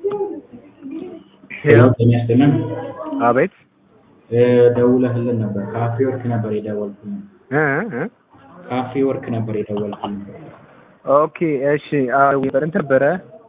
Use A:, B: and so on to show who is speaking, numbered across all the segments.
A: ሄሎ ጤና ይስጥልን።
B: አቤት
A: እ ደውለህልን ነበር። ካፌ ወርክ ነበር የደወልኩልህ።
B: እ እ
A: ካፌ ወርክ ነበር የደወልኩልህ።
B: ኦኬ እሺ አዎ ነበር እንትን ነበረ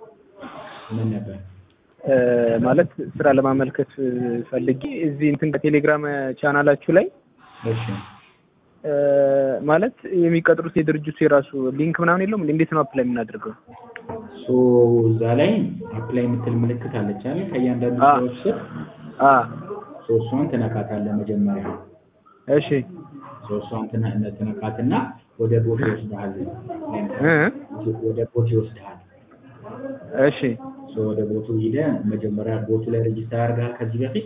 A: ምን ነበር?
B: እ ማለት ስራ ለማመልከት ፈልጌ እዚህ እንትን ከቴሌግራም ቻናላችሁ ላይ
A: እሺ
B: እ ማለት የሚቀጥሩት የድርጅቱ የራሱ ሊንክ ምናምን የለውም እንዴት ነው አፕላይ የምናደርገው?
A: ሶ እዛ ላይ አፕላይ የምትል ምልክት አለች አይደል? ከእያንዳንዱ
B: አ
A: ሰዎች ስር
B: አ
A: ሶ እሷን ትነካታለህ መጀመሪያ።
B: እሺ
A: ሶ እሷን ትነ- ትነካትና ወደ ቦት ይወስድሃል።
B: እ
A: ወደ ቦት ይወስድሃል።
B: እሺ
A: ሶ ወደ ቦቱ ሂደህ መጀመሪያ ቦቱ ላይ ሬጂስተር አድርገሃል ከዚህ በፊት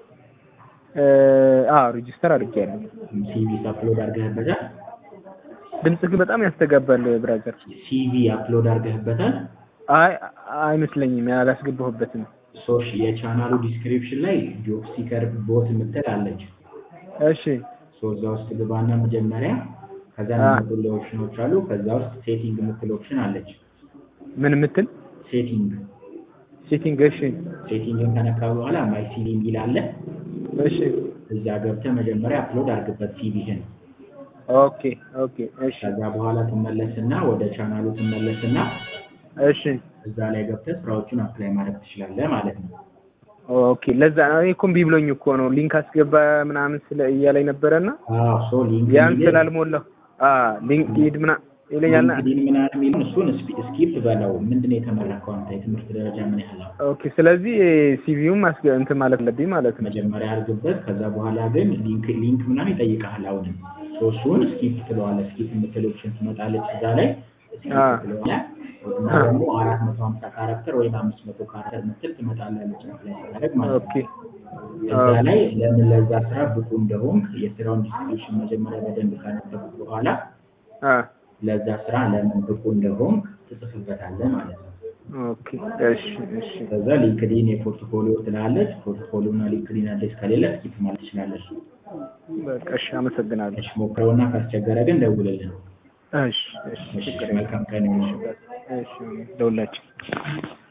B: እ አ ሬጂስተር አድርጌያለሁ።
A: ሲቪ አፕሎድ አድርገህበታል።
B: ድምጽ ግን በጣም ያስተጋባል ብራዘር።
A: ሲቪ አፕሎድ አድርገህበታል።
B: አይ አይመስለኝም ያላስገባሁበትም።
A: ሶሽ የቻናሉ ዲስክሪፕሽን ላይ ጆብ ሲከር ቦት የምትል አለች።
B: እሺ
A: ሶ እዛ ውስጥ ግባና መጀመሪያ ከዛ
B: አ
A: የሚመጡልህ ኦፕሽኖች አሉ። ከዛ ውስጥ ሴቲንግ የምትል ኦፕሽን አለች።
B: ምን ምትል
A: ሴቲንግ
B: ሴቲንግ እሺ
A: ሴቲንግን ከነካ በኋላ ማይ ሲቪ የሚል አለ።
B: እሺ
A: እዛ ገብተህ መጀመሪያ አፕሎድ አድርግበት ሲቪህን።
B: ኦኬ ኦኬ እሺ
A: ከዛ በኋላ ትመለስና ወደ ቻናሉ ትመለስና
B: እሺ
A: እዛ ላይ ገብተህ ስራዎቹን አፕላይ ማድረግ ትችላለህ ማለት ነው።
B: ኦኬ ለዛ ነው እኔ እኮ እምቢ ብሎኝ እኮ ነው ሊንክ አስገባ ምናምን ስለ እያለኝ ነበረና
A: አዎ ሶ ሊንክ
B: ያን ስላልሞላሁ አ ሊንክ ሂድ ምና ይለኛልና
A: ሊንክዲን ምናምን የሚለውን እሱን ስፒ- ስኪፕ በለው። ምንድን ነው የተመረከው አንተ የትምህርት ደረጃ ምን ያህል ነው?
B: ኦኬ ስለዚህ ሲቪውም አስገ እንትን ማለት አለብኝ ማለት ነው።
A: መጀመሪያ አድርግበት። ከዛ በኋላ ግን ሊንክ ሊንክ ምናምን ይጠይቅሃል። አሁንም ሶ እሱን ስኪፕ ትለዋለህ። ስኪፕ የምትል ኦፕሽን ትመጣለች እዛ ላይ ስኪፕ
B: አ
A: ትለዋለህ። እና
B: አ
A: ደግሞ አራት መቶ ሀምሳ ካራክተር ወይም አምስት መቶ ካራክተር ምትል ትመጣላለች ላይ ስታደርግ ማለት
B: ኦኬ
A: ነው። እዛ
B: ኦኬ
A: ላይ ለምን ለዛ ስራ ብቁ እንደሆንክ የስራውን ዲስክሪፕሽን መጀመሪያ በደንብ ካነበብክ በኋላ
B: አ
A: ለዛ ስራ ለምን ብቁ እንደሆንክ ትጽፍበታለህ ማለት ነው።
B: ኦኬ እሺ እሺ
A: ከዛ ሊንክዲን የፖርትፎሊዮ ትላለች። ፖርትፎሊዮ እና ሊንክዲን አዲስ ከሌለ ስኪፕ ማለት ትችላለች።
B: በቃ እሺ አመሰግናለሁ።
A: እሺ ሞክረውና ካስቸገረ ግን ደውልልን።
B: እሺ እሺ
A: እሺ
B: ችግር የለም።
A: መልካም ቀን ይሁንልህ።
B: እሺ ደውላችን